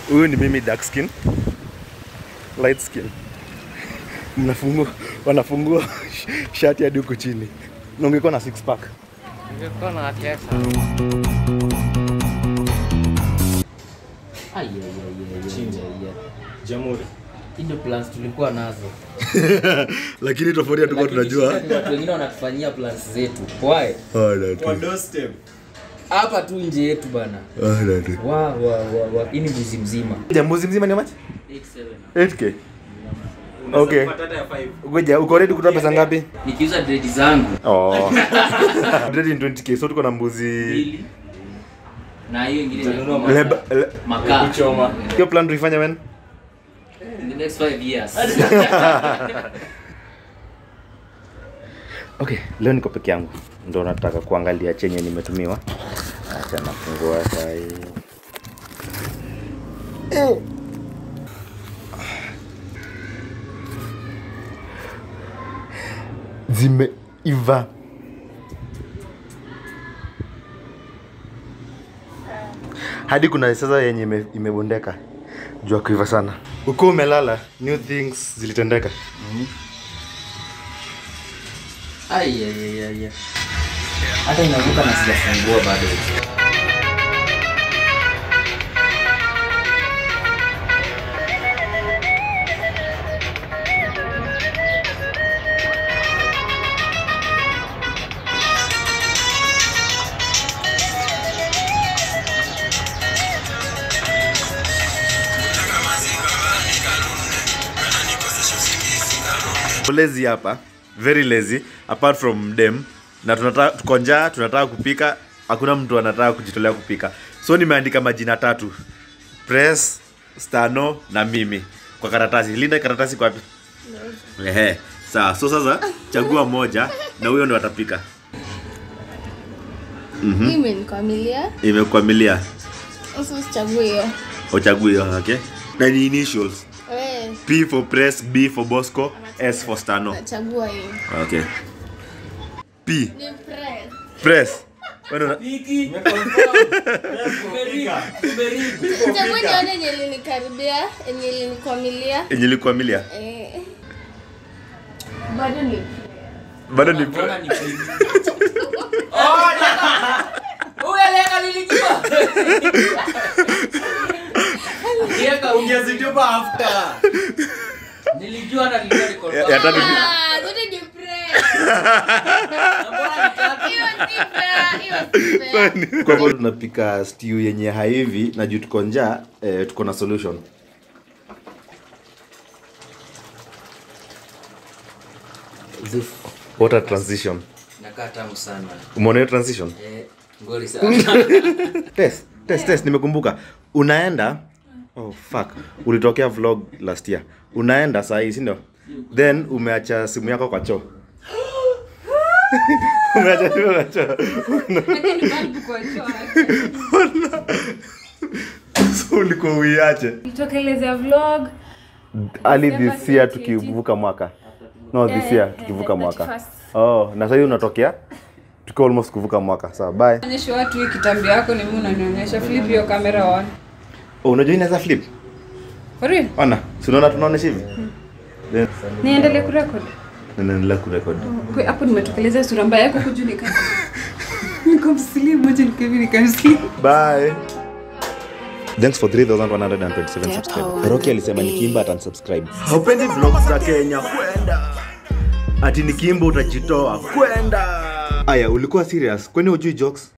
huyu ni mimi dark skin light skin mnafungua wanafungua shati hadi huku chini na ungekuwa na six pack Ningekuwa na pesa. Ai, ai, ai, ai, ai, Chinja. ai, ai. Jamhuri. Hii ndio plans tulikuwa nazo lakini tofauti hatukuwa Lakini tunajua shida ni watu wengine wanatufanyia plans zetu why Ah, na tu. Kwa doorstep. hapa tu nje yetu bana Ah, na tu. wa wa wa wa hii ni mbuzi mzima jambuzi mzima ni machi 8k Unaweza Okay. kupata hata ya five. ngoja uko ready kutoa pesa ngapi nikiuza dredi zangu oh ready in 20k so tuko na mbuzi mbili na hiyo ingine Utanunua ni- Leba- le- makaa Kuchoma. hiyo plan tuifanye when in the next five years okay leo niko peke yangu ndo nataka kuangalia chenye nimetumiwa acha nafungua sai zimeiva hadi kuna sasa yenye ime- imebondeka jua kuiva sana uko umelala new things zilitendeka ai ai ai ai ai. hata inavuka na sijafungua bado lazy hapa very lazy apart from them na tunataka tuko njaa tunataka kupika hakuna mtu anataka kujitolea kupika so nimeandika majina tatu press stano na mimi kwa karatasi linda karatasi kwa wapi ehe sawa so sasa chagua moja na huyo ndo atapika Hii imenikwamilia. imekwamilia Sasa usichague hiyo. uchague hiyo okay na ni initials Eh, p for press b for bosco s for stano nachagua hiyo. okay p Ni press. press Wewe ndo una- Chague nione yenye ilinikaribia, yenye ilinikwamilia. yenye ilikuamilia Eh. Bado ni bado ni Mbona ni pili? Oh, naka- Huyu aliweka nilijua. Aliweka huyu. Ungezitupa after. Nilijua na nilijua niko Ya- ya tatu ni- Ah, zote ni press. Na mbona ni tatu? Hiyo si fair, hiyo si fair. kwa hivyo tunapika stew yenye haivi na juu tuko njaa eh, tuko na solution Zuf. water transition Inakaa tamu sana. umeona hiyo transition Eh, ngori sana. test test test nimekumbuka unaenda oh fuck ulitokea vlog last year unaenda saa hii si ndio then umeacha simu yako kwa choo umeacha simu kwa choo so ulikuwa uiache tokelezea vlog ali December this year 2018. tukivuka mwaka no this Eh, year eh, tukivuka eh, mwaka 31st. oh na sahii unatokea tukiwa almost kuvuka mwaka sawa bye onyesha watu hii kitambi yako ni mimi unanionyesha flip hiyo kamera on oh, unajua inaweza flip for real ona si unaona tunaonesha hivi then niendelee kurekod ninaendelea kurekod Kwe- hapo nimetokelezea sura mbaya yako kuju nika niko mslimu moja nikavi nikamslimu bye thanks for 3127 subscribe roki alisema nikimba atansubscribe haupendi vlog za kenya kwenda ati nikimba utajitoa kwenda aya ulikuwa serious kwani hujui jokes